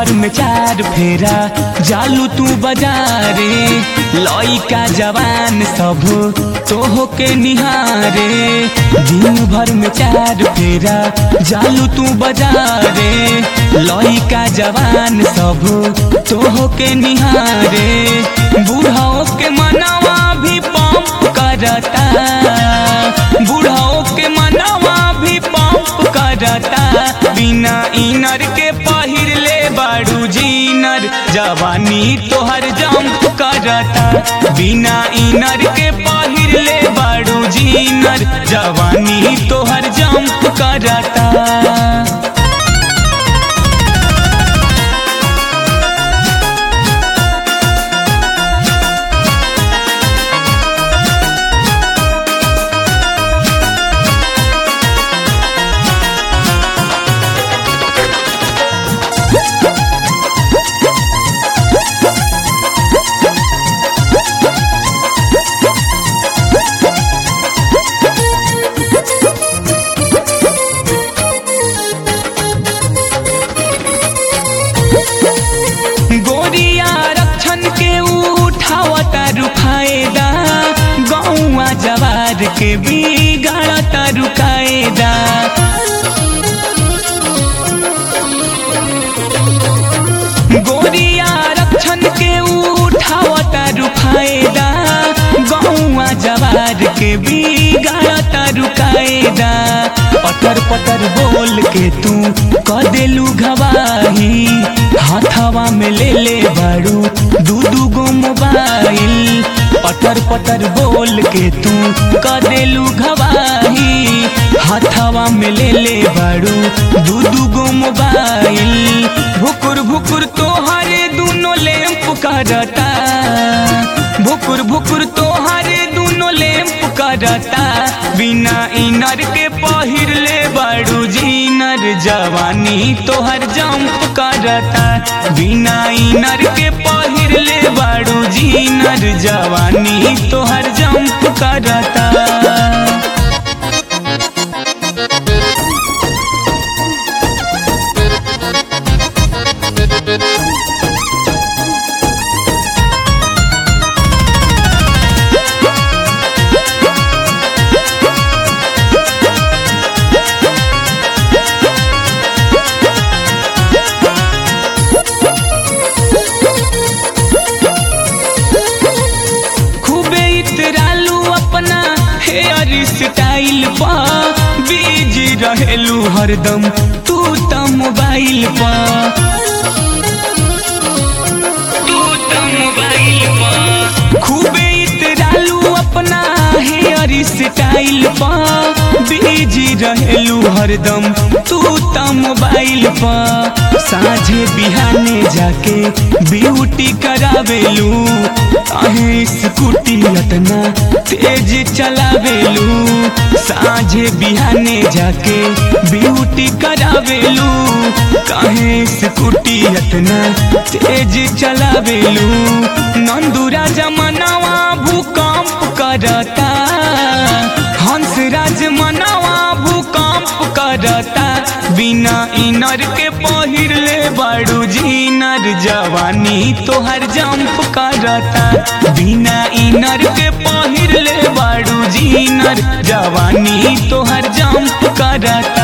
भर में चार फेरा जालू तू बाजारे लइका जवान सब तोह के निहारे दिन भर में चार फेरा जालू तू बाजारे लइका जवान सब तोह के निहारे बूढ़ाओ के मनवा भी पंप करता बूढ़ाओ के मनवा भी पंप करता बिना इनर के पहिर ले बाड़ू जीनर जवानी तोहर जंप करता बिना इनर के पहिर ले बाड़ू जीनर जवानी तोहर जंप करता गोरिया रक्षण के उठावता रुफाएदा गौवा जवार के बिगाड़ता रुकाएदा गोरिया रक्षण के उठावता रुफाएदा गौवा जवार के बिगाड़ता रुकाएदा पटर पटर बोल के तू क देलू घवाही हाथवा में ले ले बाड़ू दू दू गो मोबाइल पटर पटर बोल के तू क देलू घवाही हाथवा में ले ले बाड़ू दू दू गो मोबाइल भुकुर भुकुर तोहरे दूनो लैंप करता भुकुर भुकुर तोहरे दूनो लैंप करता बिना इनर के पहिर ले बाड़ू जीनर जवानी तोहर जंप करता बिना इनर के पहिर ले बाड़ू जीनर जवानी तोहर जंप करता खूबे इतरालू अपना हेयर स्टाइल पा बिजी रहेलू हरदम तू त मोबाइल पा तू त मोबाइल पा खूबे इतरालू अपना हेयर स्टाइल पा बिजी रहेलू हरदम तू त मोबाइल पा साझे बिहाने जाके ब्यूटी करावेलू अहे स्कूटी अतना तेज चलावेलू साझे बिहाने जाके ब्यूटी करावेलू काहे स्कूटी अतना तेज चलावेलू नंदुरा जमनावा भूकंप करता हंसराज मनवा भूकंप करता बिना इनर के पहिर ले बाड़ू जीनर जवानी तोहर जंप करता बिना इनर के पहिर ले बाड़ू जीनर जवानी तोहर जंप करता